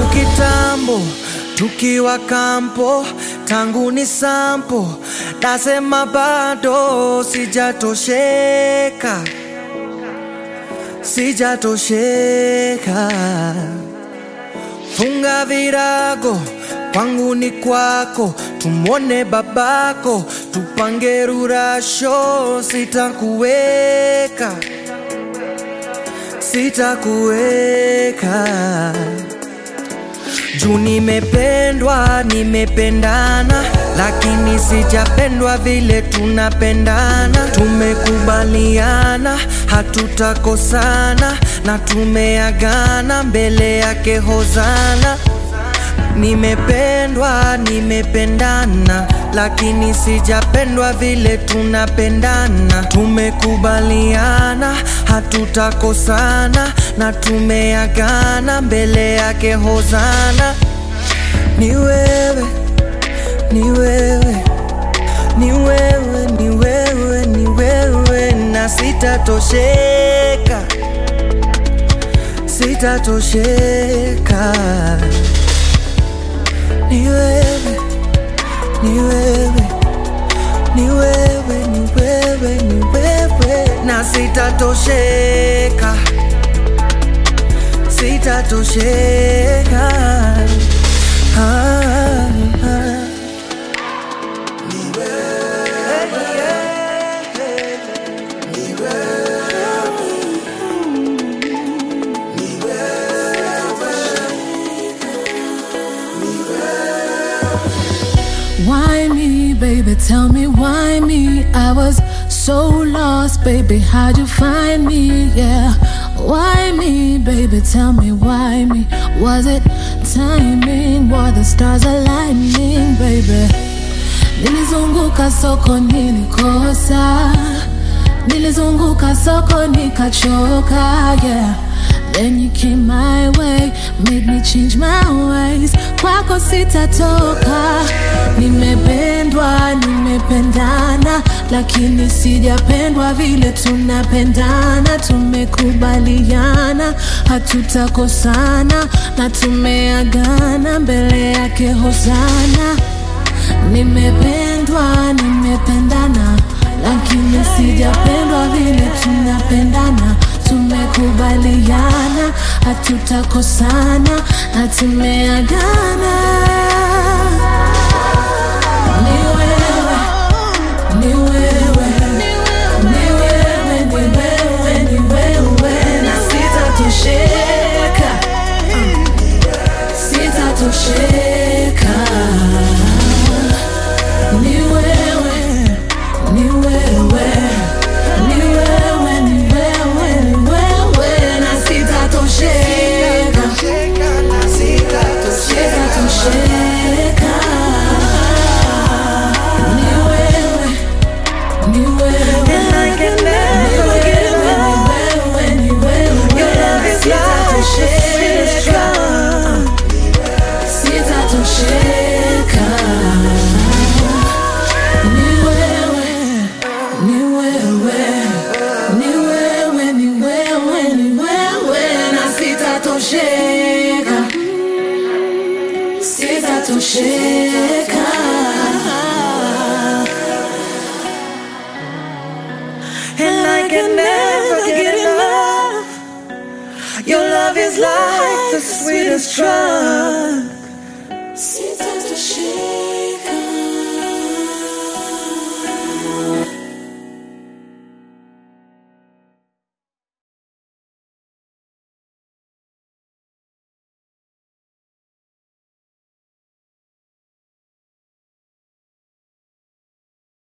kitambo tukiwa kampo, tangu ni sampo, nasema bado sijatosheka, sijatosheka. Funga virago kwangu ni kwako, tumwone babako, tupange rurasho, sitakuweka, sitakuweka juu nimependwa, nimependana, lakini sijapendwa vile tunapendana. Tumekubaliana hatutakosana, na tumeagana mbele yake Hozana. Nimependwa, nimependana, lakini sijapendwa vile tunapendana. Tumekubaliana hatutakosana, na tumeagana mbele yake Hozana. Ni wewe, ni wewe, ni wewe, ni wewe, ni wewe, na sitatosheka, sitatosheka. Ni wewe, ni wewe, ni wewe, ni wewe, ni wewe, na sitatosheka, sitatosheka. Ah, ah. Why me, baby? Tell me why me? I was so lost, baby. How'd you find me? Yeah. Why me, baby? Tell me why me? Was it timing? Were the stars aligning, baby? Nilizunguka soko nilikosa, nilizunguka soko nikachoka, yeah. Then you came my way, made me change my ways. Kwako sitatoka, nimependwa, nimependana, lakini sijapendwa vile tunapendana. Tumekubaliana hatutakosana, na tumeagana mbele yake Hosana. Nimependwa, nimependana, lakini sijapendwa vile tunapendana. Tumekubaliana hatutakosana na tumeagana. Ni wewe, ni wewe, ni wewe, ni wewe, ni wewe, na sitatosheka, sitatosheka. Ni wewe, ni wewe, ni wewe, ni wewe, ni wewe, na sitatosheka, sitatosheka. Ni wewe, ni wewe, And I can never get enough. ni wewe, Your love is like the sweetest sitatosheka, drug. sitatosheka. Ni wewe, ni wewe, ni wewe, ni wewe, ni wewe, na sitatosheka, sitatosheka. And I can never get enough. Your love is like the sweetest drug. Sitatosheka.